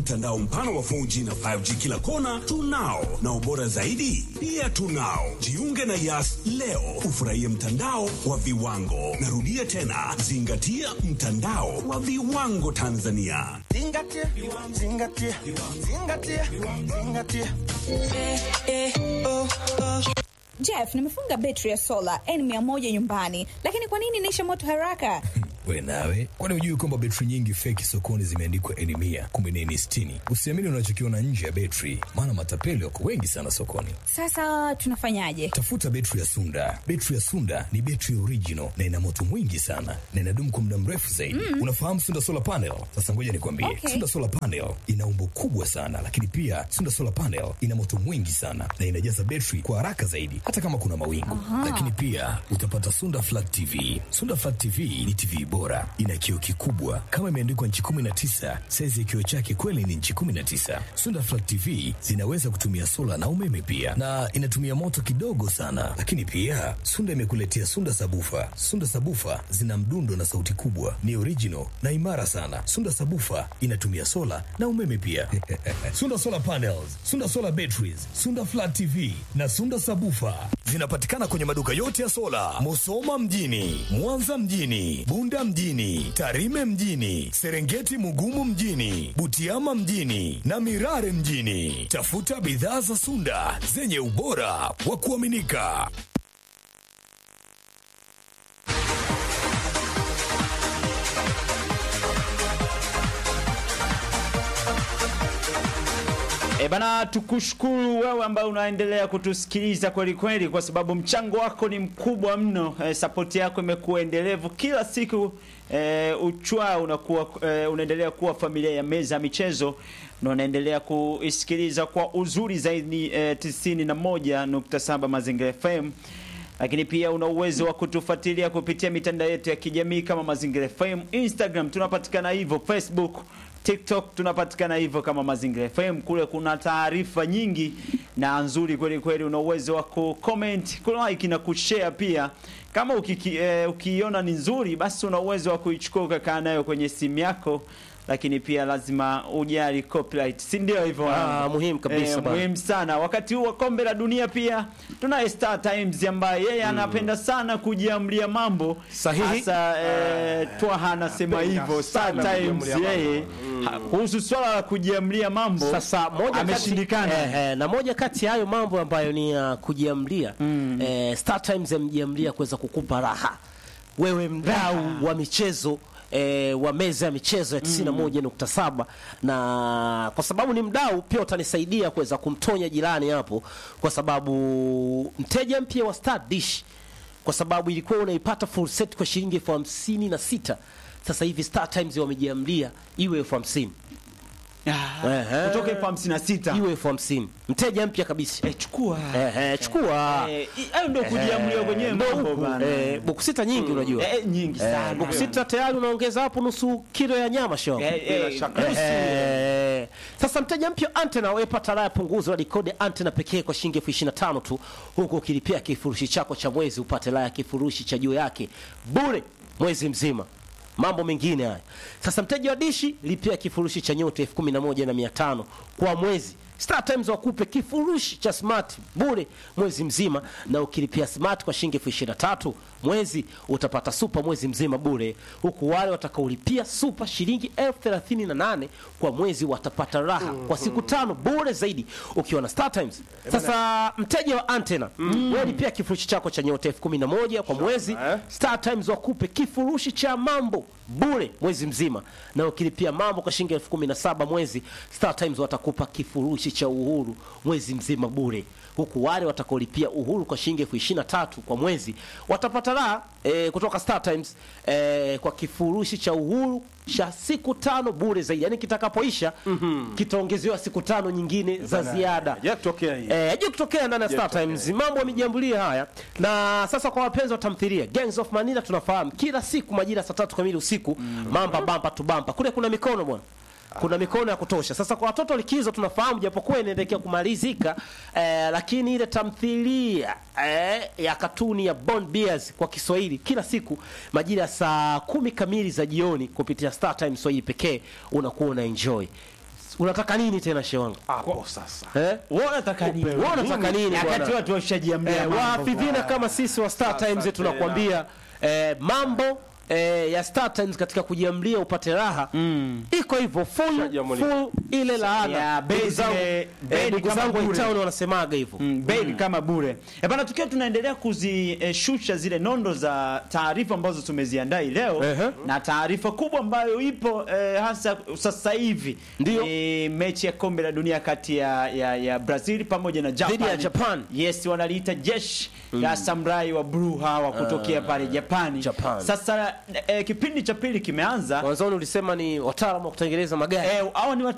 mtandao mpana wa 4G na 5G kila kona tunao, na ubora zaidi pia tunao. Jiunge na Yas leo ufurahie mtandao wa viwango. Narudia tena, zingatia mtandao wa viwango Tanzania. Zingatia, zingatia, zingatia, zingatia. Jeff, nimefunga betri ya sola N100 nyumbani, lakini kwa nini inaisha moto haraka? We nawe, kwani hujui kwamba betri nyingi feki sokoni zimeandikwa N mia kumbe ni N sitini? Usiamini unachokiona nje ya betri, maana matapeli wako wengi sana sokoni. Sasa tunafanyaje? Tafuta betri ya Sunda. Betri ya Sunda ni betri original na ina moto mwingi sana na inadumu kwa muda mrefu zaidi. Mm. Unafahamu Sunda solar panel? Sasa ngoja nikwambie, Okay. Sunda solar panel ina umbo kubwa sana, lakini pia Sunda solar panel ina moto mwingi sana na inajaza betri kwa haraka zaidi, hata kama kuna mawingu. Lakini pia utapata Sunda flat TV. Sunda flat TV ni TV bora, ina kioo kikubwa kama imeandikwa nchi 19. Saizi ya kioo chake kweli ni nchi 19. Sunda flat TV zinaweza kutumia sola na umeme pia, na inatumia moto kidogo sana. Lakini pia Sunda imekuletea Sunda sabufa. Sunda sabufa zina mdundo na sauti kubwa, ni original na imara sana. Sunda sabufa inatumia sola na umeme pia. Sunda solar panels, Sunda solar batteries, Sunda flat TV na Sunda sabufa zinapatikana kwenye maduka yote ya sola, Musoma mjini, Mwanza mjini, Bunda mjini, Tarime mjini, Serengeti Mugumu mjini, Butiama mjini na Mirare mjini. Tafuta bidhaa za Sunda zenye ubora wa kuaminika. E bana, tukushukuru wewe ambaye unaendelea kutusikiliza kweli kweli, kwa sababu mchango wako ni mkubwa mno. E, sapoti yako imekuwa endelevu kila siku. E, uchwa unakuwa e, unaendelea kuwa familia ya meza ya michezo na unaendelea kuisikiliza kwa uzuri zaidi e, 91.7 Mazingira FM lakini pia una uwezo wa kutufuatilia kupitia mitandao yetu ya kijamii kama Mazingira FM, Instagram tunapatikana hivyo, Facebook, TikTok tunapatikana hivyo kama Mazingira FM. Kule kuna taarifa nyingi na nzuri kweli kweli. Una uwezo wa kucomment, kulike na kushare pia. Kama ukiki, eh, ukiiona ni nzuri, basi una uwezo wa kuichukua ukakaa nayo kwenye simu yako lakini pia lazima ujali copyright, si ndio hivyo? Ah, wanangu? muhimu kabisa Eh, bana. muhimu sana. Wakati huu wa kombe la dunia pia tunaye Star Times ambaye yeye anapenda sana kujiamlia mambo Sahihi. Hasa eh, Twaha anasema Anapenda hivyo Star sana Times kujiamlia yeye ha- kuhusu swala la kujiamlia mambo Sasa moja ameshindikana. kati, eh, eh, na moja kati ya hayo mambo ambayo ni ya kujiamlia eh, Star Times yamejiamlia kuweza kukupa raha wewe mdau wa michezo eh, wa meza ya michezo ya 91.7 na kwa sababu ni mdau pia utanisaidia kuweza kumtonya jirani hapo, kwa sababu mteja mpya wa Star Dish kwa sababu ilikuwa unaipata full set kwa shilingi elfu hamsini na sita sasa hivi Star Times wamejiamlia iwe elfu hamsini Ah, Ehe. kutoka elfu hamsini na sita iwe elfu hamsini mteja mpya kabisa Eh, chukua Eh, eh, chukua Eh, i- hayo ndio kujiamulia kwenyewe Ndo mambo huku. bana. Eh, buku sita nyingi unajua Eh, nyingi Eh, sana. buku sita tayari unaongeza hapo nusu kilo ya nyama show Eh, eh, shaka. nusu. Eh, sasa mteja mpya antena wepata raha ya punguzo la dikode antena pekee kwa shilingi elfu ishirini na tano tu huku ukilipia kifurushi chako cha mwezi upate raha ya kifurushi cha juu yake bure mwezi mzima mambo mengine haya sasa mteja wa dishi lipia kifurushi cha nyota elfu kumi na moja na mia tano kwa mwezi Star Times wakupe kifurushi cha smart bure mwezi mzima, na ukilipia smart kwa shilingi elfu ishirini na tatu mwezi utapata super mwezi mzima bure, huku wale watakaolipia super shilingi elfu thelathini na nane kwa mwezi watapata raha kwa siku tano bure zaidi ukiwa na Star Times. Sasa mteja wa antena wewe lipia kifurushi chako cha nyota elfu kumi na moja kwa mwezi eh. Star Times wakupe kifurushi cha mambo bure mwezi mzima, na ukilipia mambo kwa shilingi elfu kumi na saba mwezi, Star Times watakupa kifurushi cha uhuru mwezi mzima bure, huku wale watakaolipia uhuru kwa shilingi elfu ishirini na tatu kwa mwezi watapata raha e, kutoka Star Times e, kwa kifurushi cha uhuru cha siku tano bure zaidi, yaani kitakapoisha kitaongezewa siku tano nyingine za ziada. Hajatokea hii. Eh, haja kutokea ndani ya Star Times. Mambo yamejiambulia haya. Na sasa kwa wapenzi wa tamthilia, Gangs of Manila tunafahamu kila siku majira saa tatu kamili usiku, mamba bamba tu bamba. Kule kuna mikono bwana. Kuna mikono ya kutosha. Sasa kwa watoto likizo tunafahamu japokuwa inaelekea kumalizika eh, lakini ile tamthilia eh, ya katuni ya Bond Bears kwa Kiswahili kila siku majira ya saa kumi kamili za jioni kupitia Star Times Swahili pekee unakuwa una enjoy unataka nini tena shewangu hapo sasa eh? Wewe unataka nini? Wewe unataka nini Wakati bwana? watu washajiambia Eh, mambo. wahafidhina kama sisi wa Star Sasa Times tena. tunakwambia eh, mambo eh, ya Star Times katika kujiamlia upate raha iko hivyo full, Shajiamulia. full ile laana Ya, Ndugu base zangu- ile- eh, base ndugu kama zangu wa bure. town wanasemaga hivyo Mm, bei kama bure. E bana, tukiwa tunaendelea kuzishusha zile nondo za taarifa ambazo tumeziandaa hii leo Ehe. na taarifa kubwa ambayo ipo eh, hasa sasa hivi Ndio. ni mechi ya kombe la dunia kati ya, ya, ya Brazil pamoja na Japan. Dhidi ya Japan. Yes, wanaliita jeshi la samurai wa blue hawa kutokea pale Japani. Japan. Sasa eh, kipindi cha pili kimeanza. mwanzoni ulisema ni wataalamu wa kutengeneza magari Eh, hao ni